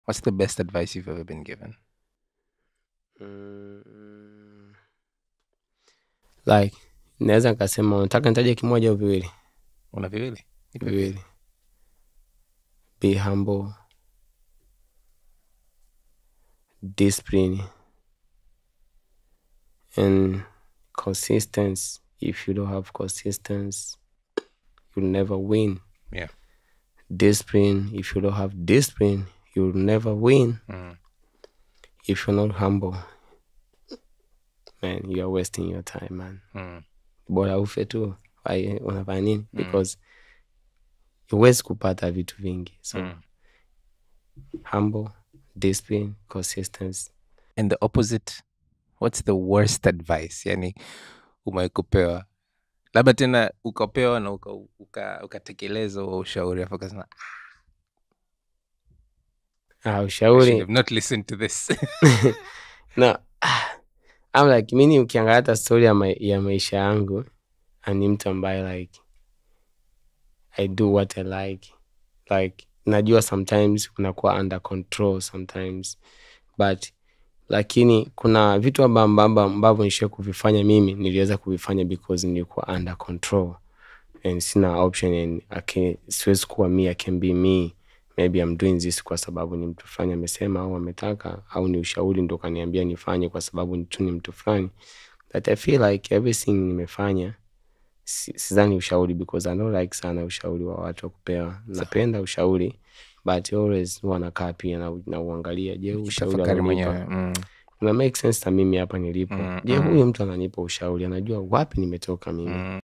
what's the best advice you've ever been given Mm, like naweza nikasema unataka nitaje kimoja au viwili una viwili Nipe viwili be humble discipline and consistency if you don't have consistency you'll never win yeah discipline if you don't have discipline you'll never win mm. if you're not humble man you are wasting your time man Mm. bora ufe tu Wai- unafanya nini because huwezi kupata vitu vingi so Mm. humble discipline consistency and the opposite what's the worst advice yani umewahi kupewa labda tena ukapewa na ukatekeleza uka, ukatekeleza huo ushauri afu ukasema ah, "I should ushauri have not listened to this no I'm like mini ukiangalia hata story ya, ma ya maisha yangu ah, ni mtu ambaye like i do what i like like najua sometimes unakuwa under control sometimes but lakini kuna vitu amba- amba- ambavyo nishia kuvifanya mimi niliweza kuvifanya because nilikuwa under control and sina option and I can, siwezi kuwa me I can be me maybe I'm doing this kwa sababu ni mtu fulani amesema au ametaka au ni ushauri ndo kaniambia nifanye kwa sababu ni tu ni mtu fulani but I feel like everything nimefanya si- sidhani ushauri because I don't like sana ushauri wa watu wa kupewa napenda ushauri but always huwa nakaa pia na, na uangalia je huu ushauri tafakari anaonipa mwenyewe mm. una make sense na mimi hapa nilipo Mm, je mm. huyu mtu ananipa ushauri anajua wapi nimetoka mimi Mm.